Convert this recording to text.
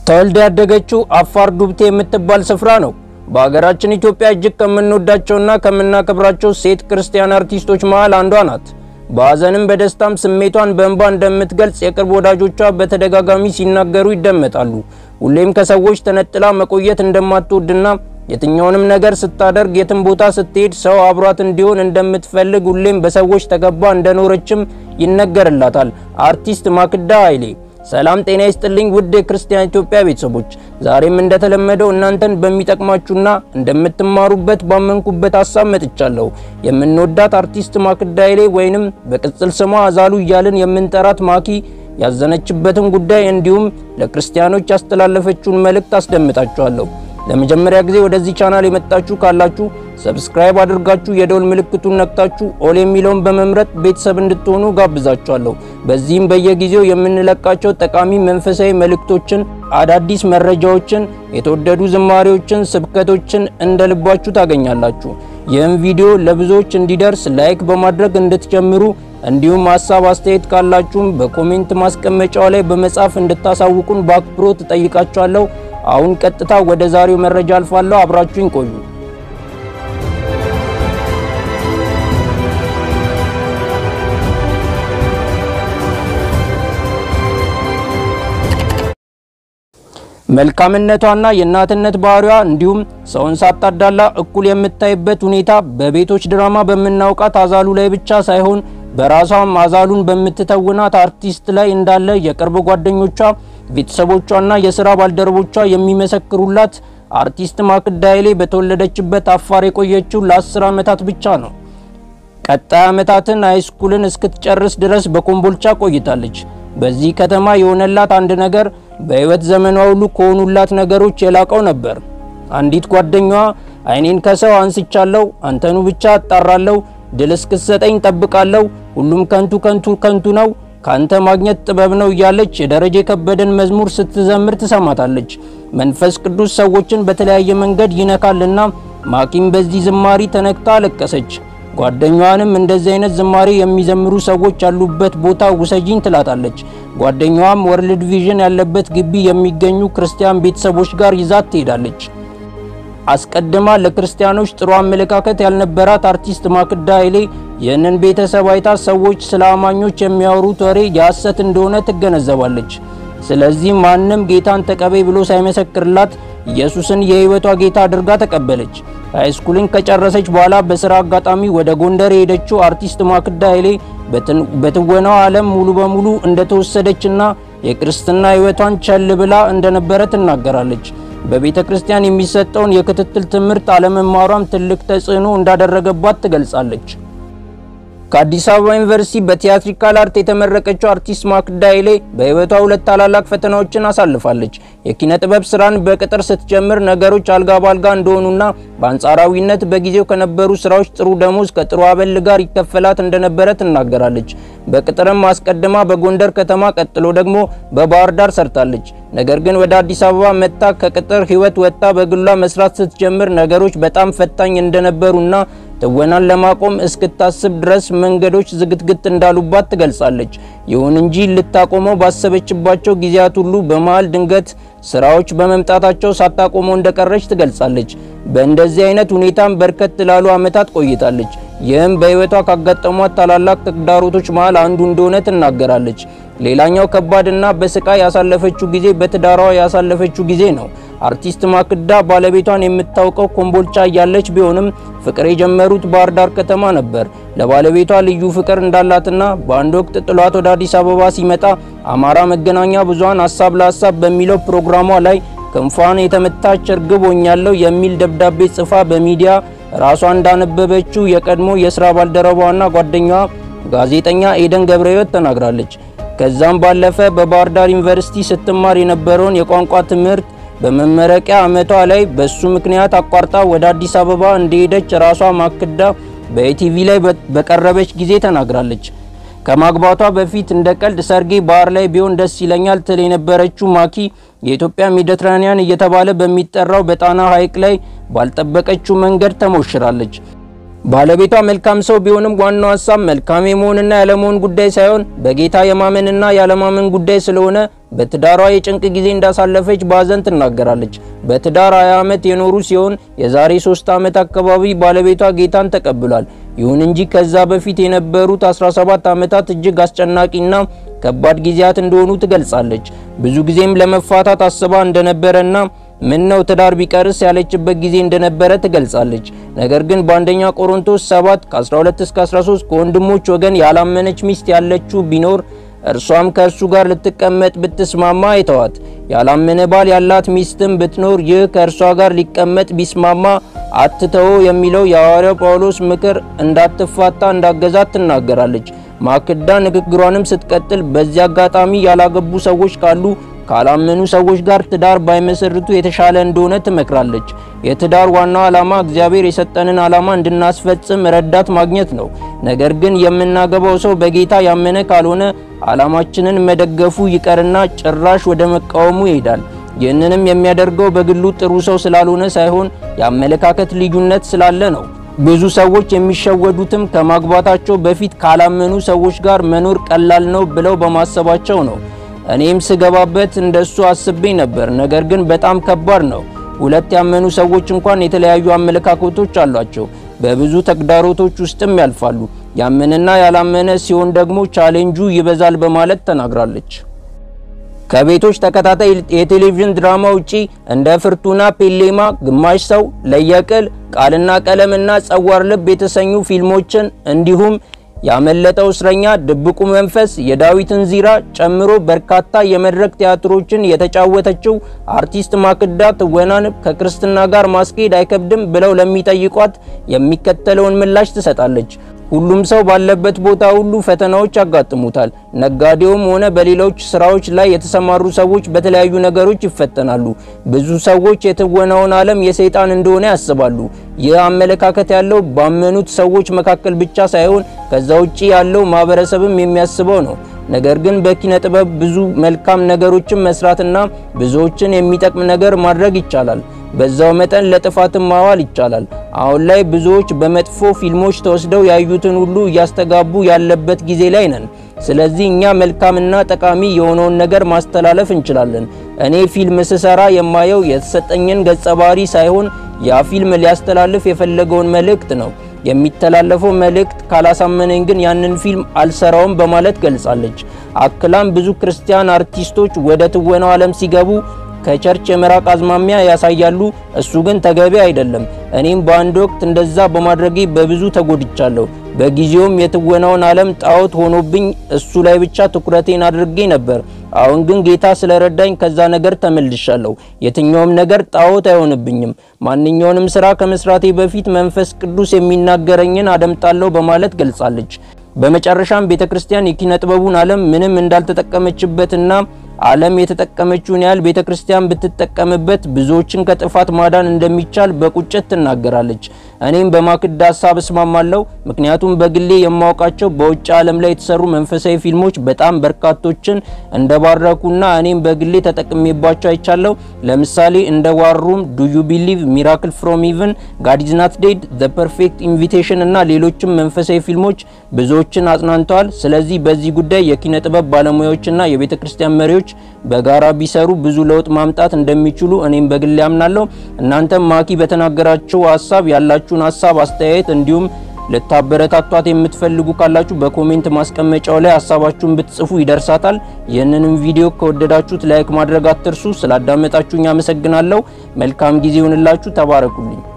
ተወልዳ ያደገችው አፋር ዱብቴ የምትባል ስፍራ ነው። በሀገራችን ኢትዮጵያ እጅግ ከምንወዳቸውና ከምናከብራቸው ሴት ክርስቲያን አርቲስቶች መሃል አንዷ ናት። በሀዘንም በደስታም ስሜቷን በእንባ እንደምትገልጽ የቅርብ ወዳጆቿ በተደጋጋሚ ሲናገሩ ይደመጣሉ። ሁሌም ከሰዎች ተነጥላ መቆየት እንደማትወድና የትኛውንም ነገር ስታደርግ የትም ቦታ ስትሄድ ሰው አብሯት እንዲሆን እንደምትፈልግ ሁሌም በሰዎች ተገባ እንደኖረችም ይነገርላታል። አርቲስት ማክዳ ኃይሌ ሰላም ጤና ይስጥልኝ ውድ የክርስቲያን ኢትዮጵያ ቤተሰቦች፣ ዛሬም እንደተለመደው እናንተን በሚጠቅማችሁና እንደምትማሩበት ባመንኩበት ሀሳብ መጥቻለሁ። የምንወዳት አርቲስት ማክዳ ኃይሌ ወይንም በቅጽል ስሟ አዛሉ እያልን የምንጠራት ማኪ ያዘነችበትን ጉዳይ እንዲሁም ለክርስቲያኖች ያስተላለፈችውን መልእክት አስደምጣችኋለሁ። ለመጀመሪያ ጊዜ ወደዚህ ቻናል የመጣችሁ ካላችሁ ሰብስክራይብ አድርጋችሁ የደውል ምልክቱን ነክታችሁ ኦል የሚለውን በመምረጥ ቤተሰብ እንድትሆኑ ጋብዛችኋለሁ። በዚህም በየጊዜው የምንለቃቸው ጠቃሚ መንፈሳዊ መልእክቶችን፣ አዳዲስ መረጃዎችን፣ የተወደዱ ዝማሬዎችን፣ ስብከቶችን እንደ ልባችሁ ታገኛላችሁ። ይህም ቪዲዮ ለብዙዎች እንዲደርስ ላይክ በማድረግ እንድትጀምሩ እንዲሁም ሀሳብ አስተያየት ካላችሁም በኮሜንት ማስቀመጫው ላይ በመጻፍ እንድታሳውቁን በአክብሮት እጠይቃችኋለሁ። አሁን ቀጥታ ወደ ዛሬው መረጃ አልፋለሁ። አብራችሁኝ ቆዩ። መልካምነቷና የእናትነት ባህሪዋ እንዲሁም ሰውን ሳታዳላ እኩል የምታይበት ሁኔታ በቤቶች ድራማ በምናውቃት አዛሉ ላይ ብቻ ሳይሆን በራሷም አዛሉን በምትተውናት አርቲስት ላይ እንዳለ የቅርብ ጓደኞቿ ቤተሰቦቿና የስራ ባልደረቦቿ የሚመሰክሩላት አርቲስት ማክዳ ኃይሌ በተወለደችበት አፋር የቆየችው ለአስር ዓመታት ብቻ ነው። ቀጣይ ዓመታትን ሃይስኩልን እስክትጨርስ ድረስ በኮምቦልቻ ቆይታለች። በዚህ ከተማ የሆነላት አንድ ነገር በሕይወት ዘመኗ ሁሉ ከሆኑላት ነገሮች የላቀው ነበር። አንዲት ጓደኛዋ ዓይኔን ከሰው አንስቻለሁ፣ አንተኑ ብቻ አጣራለሁ፣ ድል እስክትሰጠኝ ጠብቃለሁ፣ ሁሉም ከንቱ ከንቱ ከንቱ ነው ካንተ ማግኘት ጥበብ ነው እያለች የደረጀ ከበደን መዝሙር ስትዘምር ትሰማታለች። መንፈስ ቅዱስ ሰዎችን በተለያየ መንገድ ይነካልና ማኪም በዚህ ዝማሪ ተነክታ አለቀሰች። ጓደኛዋንም እንደዚህ አይነት ዝማሬ የሚዘምሩ ሰዎች ያሉበት ቦታ ውሰጂኝ ትላታለች። ጓደኛዋም ወርልድ ቪዥን ያለበት ግቢ የሚገኙ ክርስቲያን ቤተሰቦች ጋር ይዛት ትሄዳለች። አስቀድማ ለክርስቲያኖች ጥሩ አመለካከት ያልነበራት አርቲስት ማክዳ ኃይሌ ይህንን ቤተሰብ አይታ ሰዎች ስለ አማኞች የሚያወሩት ወሬ የሐሰት እንደሆነ ትገነዘባለች። ስለዚህ ማንም ጌታን ተቀበይ ብሎ ሳይመሰክርላት ኢየሱስን የሕይወቷ ጌታ አድርጋ ተቀበለች። ሃይስኩልን ከጨረሰች በኋላ በስራ አጋጣሚ ወደ ጎንደር የሄደችው አርቲስት ማክዳ ኃይሌ በትወናው ዓለም ሙሉ በሙሉ እንደተወሰደችና የክርስትና ሕይወቷን ቸል ብላ እንደነበረ ትናገራለች። በቤተ ክርስቲያን የሚሰጠውን የክትትል ትምህርት አለመማሯም ትልቅ ተጽዕኖ እንዳደረገባት ትገልጻለች። ከአዲስ አበባ ዩኒቨርሲቲ በቲያትሪካል አርት የተመረቀችው አርቲስት ማክዳ ኃይሌ በሕይወቷ ሁለት ታላላቅ ፈተናዎችን አሳልፋለች። የኪነ ጥበብ ስራን በቅጥር ስትጀምር ነገሮች አልጋ ባልጋ እንደሆኑና በአንጻራዊነት በጊዜው ከነበሩ ስራዎች ጥሩ ደሞዝ ከጥሩ አበል ጋር ይከፈላት እንደነበረ ትናገራለች። በቅጥርም አስቀድማ በጎንደር ከተማ ቀጥሎ ደግሞ በባህር ዳር ሰርታለች። ነገር ግን ወደ አዲስ አበባ መጥታ ከቅጥር ህይወት ወጥታ በግሏ መስራት ስትጀምር ነገሮች በጣም ፈታኝ እንደነበሩና ትወናን ለማቆም እስክታስብ ድረስ መንገዶች ዝግትግት እንዳሉባት ትገልጻለች። ይሁን እንጂ ልታቆመው ባሰበችባቸው ጊዜያት ሁሉ በመሃል ድንገት ስራዎች በመምጣታቸው ሳታቆመው እንደቀረች ትገልጻለች። በእንደዚህ አይነት ሁኔታም በርከት ላሉ ዓመታት ቆይታለች። ይህም በህይወቷ ካጋጠሟት ታላላቅ ተግዳሮቶች መሃል አንዱ እንደሆነ ትናገራለች። ሌላኛው ከባድና በስቃይ ያሳለፈችው ጊዜ በትዳሯ ያሳለፈችው ጊዜ ነው። አርቲስት ማክዳ ባለቤቷን የምታውቀው ኮምቦልቻ እያለች ቢሆንም ፍቅር የጀመሩት ባህር ዳር ከተማ ነበር። ለባለቤቷ ልዩ ፍቅር እንዳላትና በአንድ ወቅት ጥሏት ወደ አዲስ አበባ ሲመጣ አማራ መገናኛ ብዙኃን ሀሳብ ለሀሳብ በሚለው ፕሮግራሟ ላይ ክንፏን የተመታች እርግብ ሆኛለሁ የሚል ደብዳቤ ጽፋ በሚዲያ ራሷ እንዳነበበችው የቀድሞ የስራ ባልደረባዋና ጓደኛዋ ጋዜጠኛ ኤደን ገብረሕይወት ተናግራለች። ከዛም ባለፈ በባህር ዳር ዩኒቨርሲቲ ስትማር የነበረውን የቋንቋ ትምህርት በመመረቂያ ዓመቷ ላይ በሱ ምክንያት አቋርጣ ወደ አዲስ አበባ እንደሄደች ራሷ ማክዳ በኢቲቪ ላይ በቀረበች ጊዜ ተናግራለች። ከማግባቷ በፊት እንደ ቀልድ ሰርጌ ባህር ላይ ቢሆን ደስ ይለኛል ትል የነበረችው ማኪ የኢትዮጵያ ሜዲትራኒያን እየተባለ በሚጠራው በጣና ሐይቅ ላይ ባልጠበቀችው መንገድ ተሞሽራለች። ባለቤቷ መልካም ሰው ቢሆንም ዋናው ሀሳብ መልካም የመሆንና ያለመሆን ጉዳይ ሳይሆን በጌታ የማመንና ያለማመን ጉዳይ ስለሆነ በትዳሯ የጭንቅ ጊዜ እንዳሳለፈች በሀዘን ትናገራለች። በትዳር 20 ዓመት የኖሩ ሲሆን የዛሬ 3 ዓመት አካባቢ ባለቤቷ ጌታን ተቀብሏል። ይሁን እንጂ ከዛ በፊት የነበሩት 17 ዓመታት እጅግ አስጨናቂና ከባድ ጊዜያት እንደሆኑ ትገልጻለች። ብዙ ጊዜም ለመፋታት አስባ እንደነበረና ምን ነው ትዳር ቢቀርስ ያለችበት ጊዜ እንደነበረ ትገልጻለች። ነገር ግን በአንደኛ ቆሮንቶስ 7 ከ12 እስከ 13 ከወንድሞች ወገን ያላመነች ሚስት ያለችው ቢኖር እርሷም ከእርሱ ጋር ልትቀመጥ ብትስማማ አይተዋት። ያላመነ ባል ያላት ሚስትም ብትኖር ይህ ከእርሷ ጋር ሊቀመጥ ቢስማማ አትተው የሚለው የሐዋርያው ጳውሎስ ምክር እንዳትፋታ እንዳገዛት ትናገራለች። ማክዳ ንግግሯንም ስትቀጥል በዚህ አጋጣሚ ያላገቡ ሰዎች ካሉ ካላመኑ ሰዎች ጋር ትዳር ባይመሰርቱ የተሻለ እንደሆነ ትመክራለች። የትዳር ዋናው ዓላማ እግዚአብሔር የሰጠንን ዓላማ እንድናስፈጽም ረዳት ማግኘት ነው። ነገር ግን የምናገባው ሰው በጌታ ያመነ ካልሆነ ዓላማችንን መደገፉ ይቀርና ጭራሽ ወደ መቃወሙ ይሄዳል። ይህንንም የሚያደርገው በግሉ ጥሩ ሰው ስላልሆነ ሳይሆን የአመለካከት ልዩነት ስላለ ነው። ብዙ ሰዎች የሚሸወዱትም ከማግባታቸው በፊት ካላመኑ ሰዎች ጋር መኖር ቀላል ነው ብለው በማሰባቸው ነው። እኔም ስገባበት እንደሱ አስቤ ነበር። ነገር ግን በጣም ከባድ ነው። ሁለት ያመኑ ሰዎች እንኳን የተለያዩ አመለካከቶች አሏቸው። በብዙ ተግዳሮቶች ውስጥም ያልፋሉ። ያመነና ያላመነ ሲሆን ደግሞ ቻሌንጁ ይበዛል በማለት ተናግራለች። ከቤቶች ተከታታይ የቴሌቪዥን ድራማ ውጪ እንደ ፍርቱና ፔሌማ፣ ግማሽ ሰው፣ ለየቅል፣ ቃልና ቀለምና ጸዋር ልብ የተሰኙ ፊልሞችን እንዲሁም ያመለጠው እስረኛ፣ ድብቁ መንፈስ፣ የዳዊትን ዚራ ጨምሮ በርካታ የመድረክ ቲያትሮችን የተጫወተችው አርቲስት ማክዳ ትወናን ከክርስትና ጋር ማስኬድ አይከብድም ብለው ለሚጠይቋት የሚከተለውን ምላሽ ትሰጣለች። ሁሉም ሰው ባለበት ቦታ ሁሉ ፈተናዎች ያጋጥሙታል። ነጋዴውም ሆነ በሌሎች ስራዎች ላይ የተሰማሩ ሰዎች በተለያዩ ነገሮች ይፈተናሉ። ብዙ ሰዎች የትወናውን ዓለም የሰይጣን እንደሆነ ያስባሉ። ይህ አመለካከት ያለው ባመኑት ሰዎች መካከል ብቻ ሳይሆን ከዛ ውጪ ያለው ማህበረሰብም የሚያስበው ነው። ነገር ግን በኪነ ጥበብ ብዙ መልካም ነገሮችን መስራትና ብዙዎችን የሚጠቅም ነገር ማድረግ ይቻላል። በዛው መጠን ለጥፋትም ማዋል ይቻላል። አሁን ላይ ብዙዎች በመጥፎ ፊልሞች ተወስደው ያዩትን ሁሉ እያስተጋቡ ያለበት ጊዜ ላይ ነን። ስለዚህ እኛ መልካምና ጠቃሚ የሆነውን ነገር ማስተላለፍ እንችላለን። እኔ ፊልም ስሰራ የማየው የተሰጠኝን ገጸ ባህሪ ሳይሆን ያ ፊልም ሊያስተላልፍ የፈለገውን መልእክት ነው። የሚተላለፈው መልእክት ካላሳመነኝ ግን ያንን ፊልም አልሰራውም በማለት ገልጻለች። አክላም ብዙ ክርስቲያን አርቲስቶች ወደ ትወናው ዓለም ሲገቡ ከቸርች የመራቅ አዝማሚያ ያሳያሉ። እሱ ግን ተገቢ አይደለም። እኔም በአንድ ወቅት እንደዛ በማድረጌ በብዙ ተጎድቻለሁ። በጊዜውም የትወናውን ዓለም ጣዖት ሆኖብኝ እሱ ላይ ብቻ ትኩረቴን አድርጌ ነበር። አሁን ግን ጌታ ስለረዳኝ ከዛ ነገር ተመልሻለሁ። የትኛውም ነገር ጣዖት አይሆንብኝም። ማንኛውንም ስራ ከመስራቴ በፊት መንፈስ ቅዱስ የሚናገረኝን አደምጣለሁ በማለት ገልጻለች። በመጨረሻም ቤተክርስቲያን የኪነ ጥበቡን ዓለም ምንም እንዳልተጠቀመችበትና ዓለም የተጠቀመችውን ያህል ቤተክርስቲያን ብትጠቀምበት ብዙዎችን ከጥፋት ማዳን እንደሚቻል በቁጭት ትናገራለች። እኔም በማክዳ ሀሳብ እስማማለሁ። ምክንያቱም በግሌ የማውቃቸው በውጭ ዓለም ላይ የተሰሩ መንፈሳዊ ፊልሞች በጣም በርካቶችን እንደባረኩና እኔም በግሌ ተጠቅሜባቸው አይቻለሁ። ለምሳሌ እንደ ዋሩም፣ ዱ ዩ ቢሊቭ፣ ሚራክል ፍሮም ኢቭን፣ ጋድ ኢዝ ናት ዴድ፣ ዘ ፐርፌክት ኢንቪቴሽን እና ሌሎችም መንፈሳዊ ፊልሞች ብዙዎችን አጽናንተዋል። ስለዚህ በዚህ ጉዳይ የኪነ ጥበብ ባለሙያዎችና የቤተ ክርስቲያን መሪዎች በጋራ ቢሰሩ ብዙ ለውጥ ማምጣት እንደሚችሉ እኔም በግሌ አምናለሁ። እናንተም ማኪ በተናገራቸው ሀሳብ ያላችሁን ሀሳብ አስተያየት፣ እንዲሁም ልታበረታቷት የምትፈልጉ ካላችሁ በኮሜንት ማስቀመጫው ላይ ሀሳባችሁን ብትጽፉ ይደርሳታል። ይህንንም ቪዲዮ ከወደዳችሁት ላይክ ማድረግ አትርሱ። ስላዳመጣችሁኝ አመሰግናለሁ። መልካም ጊዜ ይሁንላችሁ። ተባረኩልኝ።